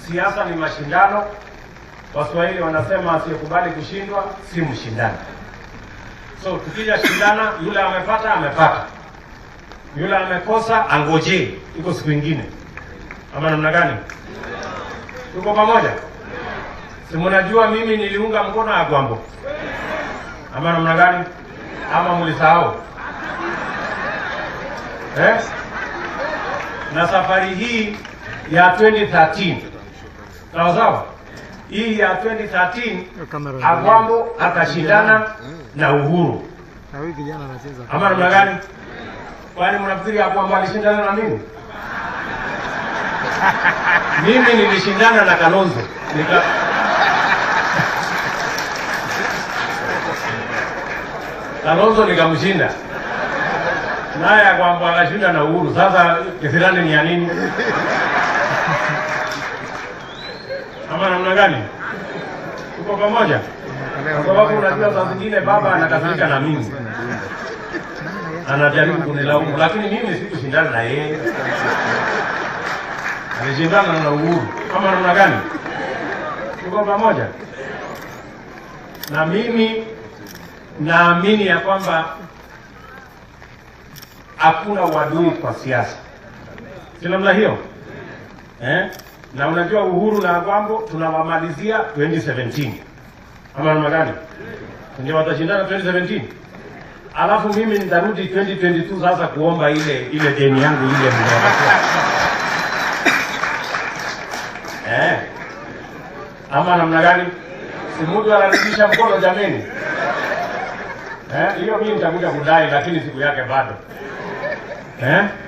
siasa ni mashindano. Waswahili wanasema asiyekubali kushindwa si mshindani. So tukija shindana, yule amepata amepata, yule amekosa angojee, iko siku ingine, ama namna gani? Tuko pamoja? Si mnajua mimi niliunga mkono Agwambo, ama namna gani? Ama mlisahau eh? Na safari hii ya 2013 sawa sawa, hii ya 2013 Agwambo akashindana na Uhuru, Na huyu kijana anacheza. ama namna gani? Kwani mnafikiri Agwambo alishindana na mimi? Mimi nilishindana na Kalonzo nika Kalonzo nikamshinda, naye Agwambo akashinda na Uhuru. Sasa kisirani ni ya nini? Ama namna gani? Tuko pamoja? Kwa sababu unajua saa zingine baba anakasirika na mimi, anajaribu kunilaumu, lakini mimi sikushindana na yeye, alishindana na Uhuru. Ama namna gani? Tuko pamoja? Na mimi naamini ya kwamba hakuna uadui kwa siasa, si namna hiyo eh? Na unajua Uhuru na Agwambo tunawamalizia 2017 ama namna gani? Ndio watashindana 2017, alafu mimi nitarudi 2022 sasa kuomba ile ile deni yangu ile mnawapatia eh, ama namna gani? Si mtu anarudisha mkono jameni. Eh, hiyo mimi nitakuja kudai, lakini siku yake bado eh.